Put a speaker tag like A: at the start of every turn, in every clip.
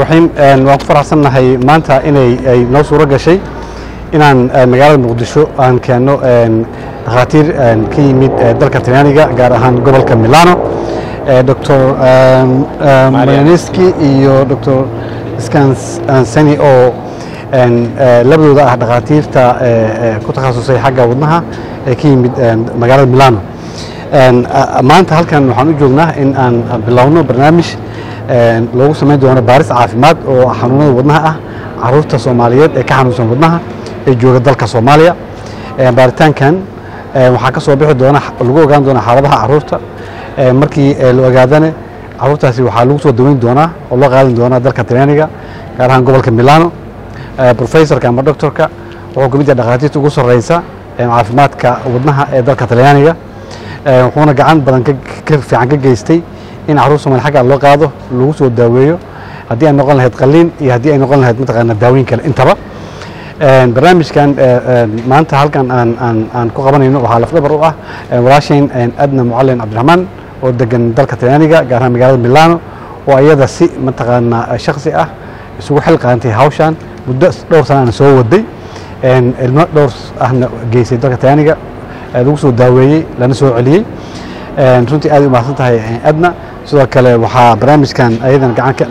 A: raxiim waan ku faraxsannahay maanta inay ay noo suuro gashay inaan magaalada muqdisho aan keenno dhakhaatiir ka yimid dalka talyaaniga gaar ahaan gobolka milano dr marianeski iyo dr scansani oo labadooda ah dhakhaatiirta ku takhasusay xagga wadnaha ee ka yimid magaalada milano maanta halkan waxaan u joognaa in aan bilowno barnaamij loogu samayn doono baaris caafimaad oo xanuunada wadnaha ah caruurta soomaaliyeed ee ka xanuunsan wadnaha ee jooga dalka soomaaliya baaritaankan waxaa ka soo bixi doona lagu ogaan doona xaaladaha caruurta markii la ogaadane caruurtaasi waxaa lagu soo daweyn doonaa oo loo qaadan doonaa dalka talyaaniga gaar ahaan gobolka milano professorka ama doctorka wuxuu ka mid yahay dhakhaatiirta ugu sarreysa caafimaadka wadnaha ee dalka talyaaniga wuxuuna gacan badan fiican ka geystay in caruur somaali xagga loo qaado lagu soo daaweeyo haddii ay noqon lahayd qaliin iyo haddii ay noqon lahayd mataqaana daaweyn kale intaba barnaamijkan maanta halkan aan aan aan ku qabanayno waxaa lafdhabar u ah walaashayn adna mucalin cabdiraxmaan oo degan dalka talyaaniga gaar ahaan magaalada milano oo iyada si mataqaana shaksi ah isugu xil qaantay hawshan muddo dhowr sanana soo waday ilmo dhowr ahna geysay dalka talyaaniga lagu soo daaweeyey lana soo celiyey runtii aad u mahadsan tahay adna sidoo kale waxaa barnaamijkan ayadan gacan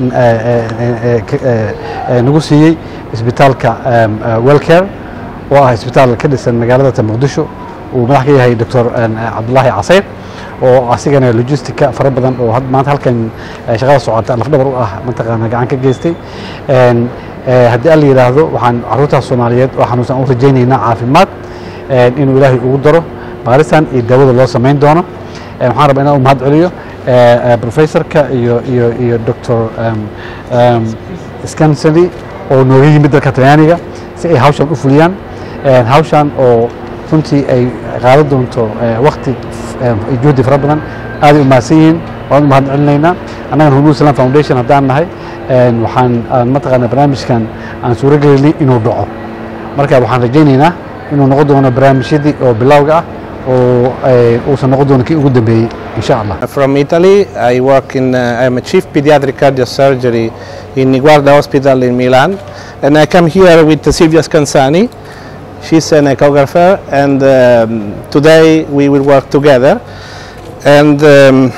A: nagu siiyey isbitaalka welcare oo ah isbitaal ka dhisan magaalada muqdisho uu madax ka yahay doctor cabdulaahi caseyr oo asigana logistica fara badan oo maanta halkan shaqada socota lafdhabar u ah mataqaana gacan ka geystay haddii alla yidhaahdo waxaan caruurtaas soomaaliyeed oo xanuunsan u rajaynaynaa caafimaad inuu ilaahay ugu daro baaristan iyo daawada loo samayn doono waxaan rabaa inaan u mahad celiyo professorka iyo iyo iyo doctor scansony oo nooga yimid dalka talyaaniga si ay hawshan u fuliyaan hawshan oo runtii ay qaadan doonto wakti juhdi fara badan aaday u mahadsan yihiin waan u mahad celinaynaa annagana hormuud islam foundation haddaan nahay waxaan mataqaana barnaamijkan aan suuro gelinay inuu dhaco marka waxaan rajaynaynaa inuu noqon doono barnaamijyadii oo bilowga ah oo uusan noqon doono kii ugu dambeeyey insha allah
B: From Italy, I work in, uh, I'm a chief pediatric cardio surgery in Niguarda Hospital in Milan, and I come here with Silvia Scansani. She's an echographer, and um, today we will work together. And um,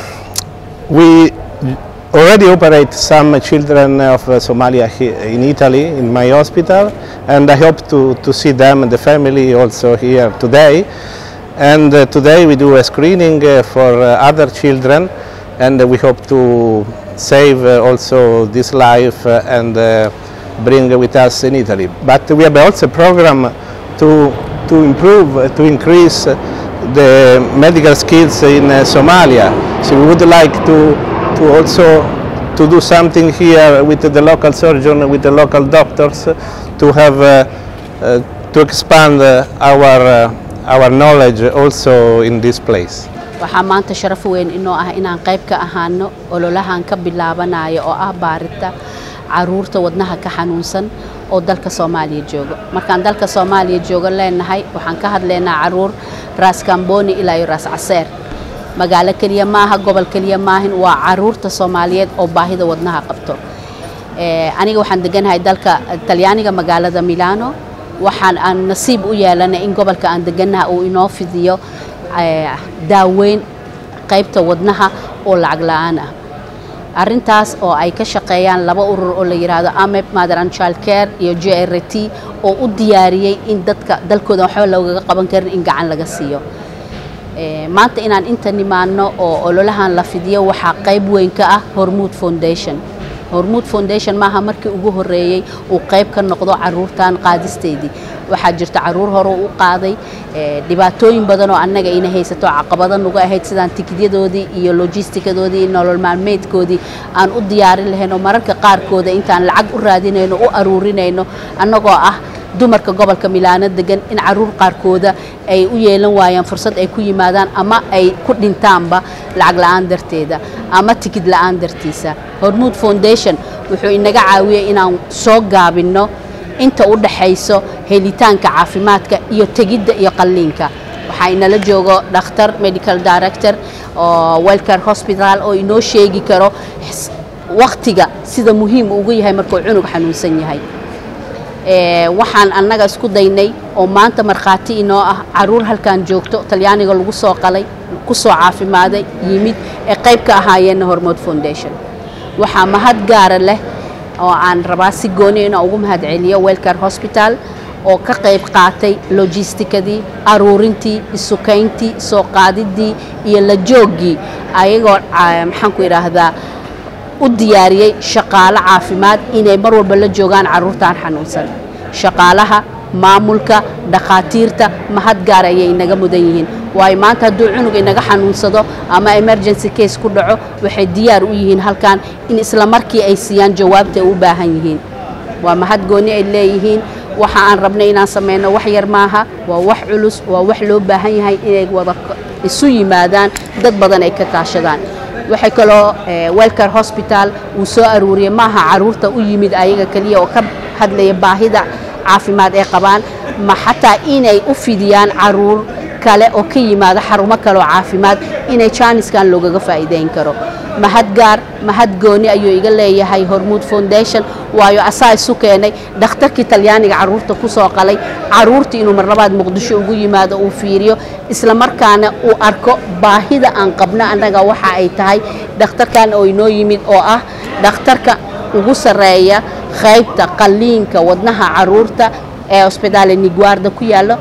B: we already operate some children of uh, Somalia he- in Italy, in my hospital, and I hope to, to see them and the family also here today. And uh, today we do a screening uh, for uh, other children, and uh, we hope to save uh, also this life uh, and uh, bring with us in Italy. But we have also a program to, to improve, uh, to increase uh, the medical skills in uh, Somalia. So we would like to, to also to do something here with the local surgeon, with the local doctors, uh, to have uh, uh, to expand uh, our uh, our knowledge also in this place.
C: waxaa maanta sharaf weyn inoo ah inaan qayb ka ahaano ololahan ka bilaabanayo oo ah baarinta caruurta wadnaha ka xanuunsan oo dalka soomaaliya joogo markaan dalka soomaaliya joogo leenahay waxaan ka hadlaynaa caruur raas kamboni ilaa iyo raas caseer magaalo keliya maaha gobol keliya maahin waa caruurta soomaaliyeed oo baahida wadnaha qabto Eh, aniga waxaan deganahay dalka talyaaniga magaalada milano waxaan aan nasiib u yeelanay in gobolka aan deganaha uu inoo fidiyo eh, daaweyn qaybta wadnaha oo lacag la-aan ah arintaas oo ay ka shaqeeyaan laba urur oo la yidhaahdo amep mother and child care iyo j r t oo u diyaariyey in dadka dalkooda waxba loogaga qaban karin in gacan laga siiyo Eh, maanta inaan inta nimaano oo ololahan la fidiyo waxaa qayb weyn ka ah hormuud foundation hormuud foundation maaha markii ugu horeeyey uu qayb ka noqdo caruurtan qaadisteedii waxaa jirta caruur hore u qaaday eh, dhibaatooyin badan oo annaga ina haysato caqabado nagu ahayd sidaan tikidyadoodii iyo logistikadoodii iyo nolol maalmeedkoodii aan u diyaarin lahayn oo mararka qaarkooda intaan lacag u raadinayno u aruurinayno annagoo ah dumarka gobolka milaano degan in caruur qaarkooda ay u yeelan waayaan fursad ay ku yimaadaan ama ay ku dhintaanba lacag la-aan darteeda ama tikid la-aan dartiisa hormuud foundation wuxuu inaga caawiyey inaan soo gaabinno inta u dhaxayso helitaanka caafimaadka iyo tegidda iyo qalliinka waxaa inala joogo dhakhtar medical director oo welcare hospital oo inoo sheegi karo waktiga sida muhiim ugu yahay markuu cunug xanuunsan yahay waxaan annaga isku daynay oo maanta markhaati inoo ah caruur halkan joogto talyaaniga lagu soo qalay ku soo caafimaaday yimid ee qayb ka ahaayeenna hormood foundation waxaa mahad gaara leh oo aan rabaa si gooni inaan ugu mahad celiyo welcare hosbital oo ka qayb qaatay logistikadii aruurintii isukayntii soo qaadidii iyo la jooggii ayagoo maxaanku idhaahdaa u diyaariyey shaqaalo caafimaad inay mar walba la joogaan carruurtan xanuunsan shaqaalaha maamulka dhakhaatiirta mahad gaar ayay inaga mudan yihiin waayo maanta hadduu cunug inaga xanuunsado ama emergency case ku dhaco waxay diyaar u yihiin halkan in isla markii ay siiyaan jawaabta ay u baahan yihiin waa mahad gooni ay leeyihiin waxa aan rabnay inaan samayno wax yar maaha waa wax culus waa wax loo baahan yahay inay wada isu yimaadaan dad badan ay ka kaashadaan waxay kaloo welcare hosbital uu soo aruuriyey maaha caruurta u yimid ayaga keliya oo ka hadlaya baahida caafimaad ay qabaan ma xataa inay u fidiyaan caruur kale oo ka yimaada xarumo kale oo caafimaad inay jaaniskan loogaga faa'iidayn karo mahad gaar mahad gooni ayuu iga leeyahay hormuud foundation waayo asaa isu keenay dhakhtarkii talyaaniga carruurta ku soo qalay carruurtii inuu marlabaad muqdisho ugu yimaado uu fiiriyo isla markaana uu arko baahida aan qabno annaga waxa ay tahay dhakhtarkan oo inoo yimid oo ah dhakhtarka ugu sarreeya qaybta qalliinka wadnaha carruurta ee hosbitaale niguarda ku yaallo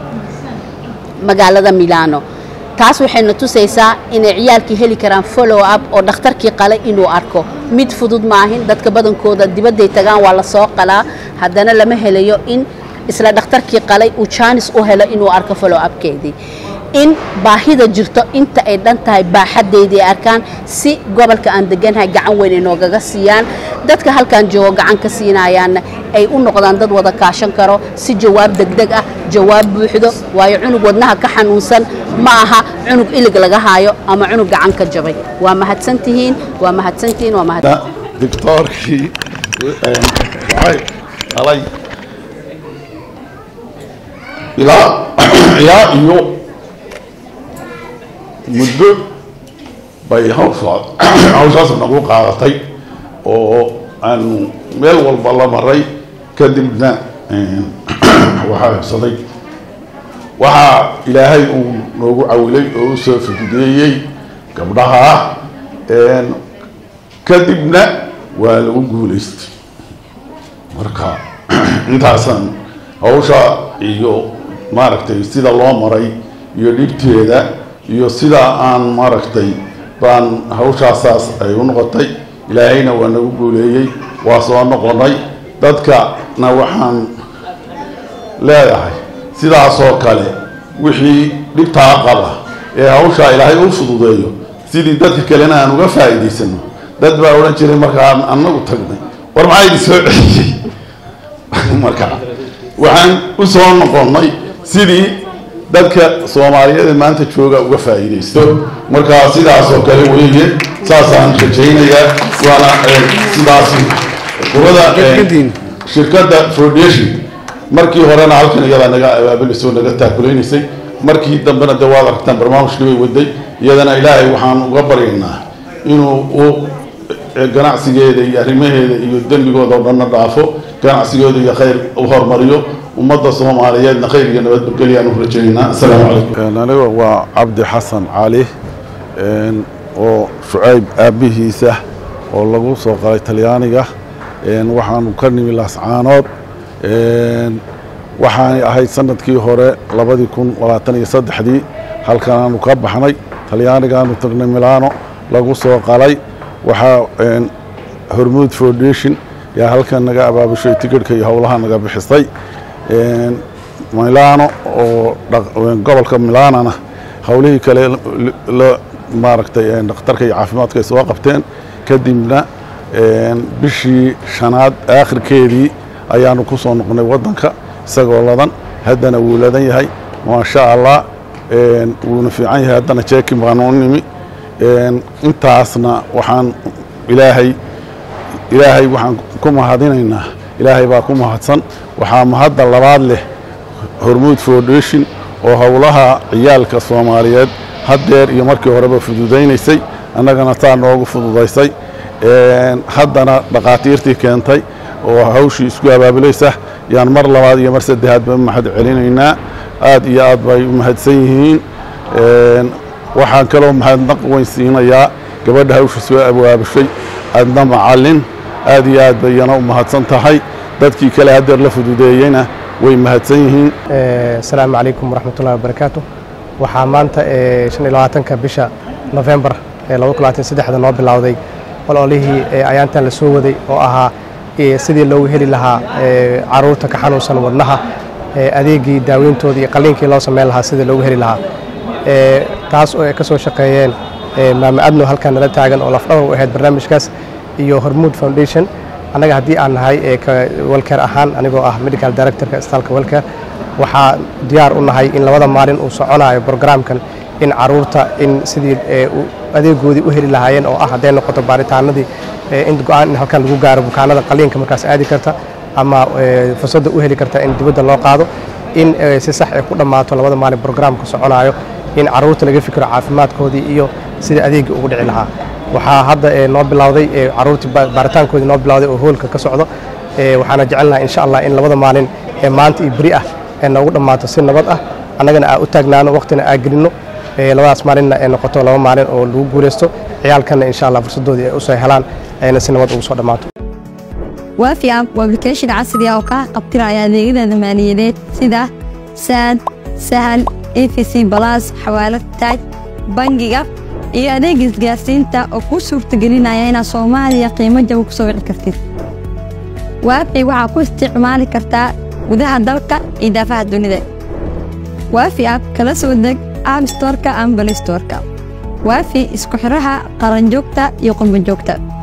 C: magaalada milano taas waxayna tusaysaa inay ciyaalkii heli karaan follow up oo dhakhtarkii qalay inuu arko mid fudud maahin dadka badankooda dibadday tagaan waa la soo qalaa haddana lama helayo in isla dhakhtarkii qalay uu jaanis u helo inuu arko follow upkeedii in baahida jirto inta ay dhan tahay baaxaddeydii ay arkaan si gobolka aan degannahay gacan weyn ay noogaga siiyaan dadka halkan joogo gacan ka siinayaanna ay u noqdaan dad wada kaashan karo si jawaab degdeg ah jawaab buuxdo waayo cunug wadnaha ka xanuunsan ma aha cunug ilig laga haayo ama cunug gacan ka jabay waa mahadsantihiin waa mahadsantihiin waa mahad
D: dictoorkii waxay dhalay ilaa ilaa iyo muddo bay hawshaa hawshaas nagu qaadatay oo aanu meel walba la maray kadibna waxaa habsaday waxaa ilaahay uu noogu cawilay oo u soo fududeeyey gabdhaha kadibna waa lagu guulaystay marka intaasaan hawsha iyo maaragtay sida loo maray iyo dhibteeda iyo sidaa aan maaragtay baan hawshaasaas ay u noqotay ilaahayna waa nagu guuleeyey waa soo noqonay dadkana waxaan leedahay sidaasoo kale wixii dhibtaa qaba ee hawshaa ilaahay u fududeeyo sidii dadka kalena aan uga faa'iidaysano dad baa odhan jiray markaan annagu tagnay war maxaa idin soo celiyey marka waxaan u soo noqonnay sidii dadka soomaaliyeed maanta jooga uga faa'iidaysto marka sidaasoo kale weeye saasaan rajaynayaa waana sidaas qurada shirkadda foundation markii horena halkan iyadaa naga abaabulisoo naga taakulaysay markii dambena de waad aragtaan barnaamijkii bay waday iyadana ilaahay waxaan uga baryaynaa inuu u ganacsigeeda iyo arrimaheeda iyo dembigooda oo dhanna dhaafo ganacsigooda iyo khayr u hormariyo ummadda soomaaliyeedna khayr iyo nabadgelyaanu rajaynaynaa asalaamu calaykum
E: aniga waa cabdi xasan cali oo shucayb aabbihiisa oo lagu soo qalay talyaaniga waxaanu ka nimi laascaanood waxaanay ahayd sanadkii hore labadii kun labaatan iyo saddexdii halkanaanu ka baxnay talyaanigaanu tagnay milano lagu soo qalay waxaa hormuud foundation yaa halkan naga abaabushay tigidhka iyo howlaha naga bixisay milano oo gobolka milanana howlihii kale maaragtay dhakhtarka iyo caafimaadka ay soo qabteen kadibna bishii shanaad aakhirkeedii ayaanu ku soo noqnay waddanka isagoo ladan haddana wuu ladan yahay maasha allah wuuna fiican yahay haddana jeekin baanu u nimi intaasna waxaan ilaahay ilaahay waxaan ku mahadinaynaa ilaahay baa ku mahadsan waxaa mahadda labaad leh hormuud foundation oo howlaha ciyaalka soomaaliyeed haddeer iyo markii horeba fududaynaysay annagana taa noogu fududaysay haddana dhakhaatiirtii keentay oo hawshii isku abaabulaysa yaan mar labaad iyo mar saddexaad ba mahad celinaynaa aad iyo aad bay u mahadsan yihiin waxaan kaloo mahadnaq weyn siinayaa gabadha hawsha soo abaabushay adna macallin aad iyo aad bay iyana u mahadsan tahay dadkii kale haddeer la fududeeyeyna way mahadsan yihiin
F: asalaamu calaykum waraxmatullahi wabarakaatu waxaa maanta shan iyo labaatanka bisha nofembar ee laba kun labaatan saddexda noo bilowday ololihii ayaantan la soo waday oo ahaa sidii loogu heli lahaa caruurta ka xanuunsan wadnaha adeegii daaweyntooda iyo qalliinkii loo sameyn lahaa sidii loogu heli lahaa taas oo ay ka soo shaqeeyeen maama adno halkan nala taagan oo lafdhabar u ahayd barnaamijkaas iyo hormuud foundation annaga haddii aan nahay welker ahaan anigoo ah medical directorka istaalka welker waxaa diyaar u nahay in labada maalin uu soconayo brograamkan in caruurta in sidii adeegoodii u heli lahaayeen oo ah hadday noqoto baaritaanadii in go-aan in halkan lagu gaaro bukaanada qaliinka markaas aadi karta ama fursadda u heli karta in dibadda loo qaado in si sax ay ku dhammaato labada maalin brograamka soconayo in caruurta laga fikiro caafimaadkoodii iyo sida adeegii ugu dhici lahaa waxaa hadda noo bilowday caruurtii baaritaankoodii noo bilowday oo hoolka ka socdo waxaana jecelnaha insha allah in labada maalin ee maanta iyo beri ah ee noogu dhammaato si nabad ah annagana aa u taagnaano waqtina aa gelinno labadaas maalinna ay noqoto laba maalin oo lagu guulaysto ciyaalkanna insha allah fursaddoodii ay usoo helaan ayna si nabad ugu soo dhammaato
G: waafi app waa application casri ah oo kaa qabtiraya adeegyada maaliyadeed sida saad sahal efc balas xawaalad taaj bangiga iyo adeega isgaarsiinta oo kuu suurtagelinaya inaad soomaaliya qiimo jaba ku soo wici kartid waafi waxaa ku isticmaali kartaa gudaha dalka iyo daafaha dunida waafi app kala soo deg app storka ama balistorka waafi isku xidhaha qaranjoogta iyo qurbanjoogta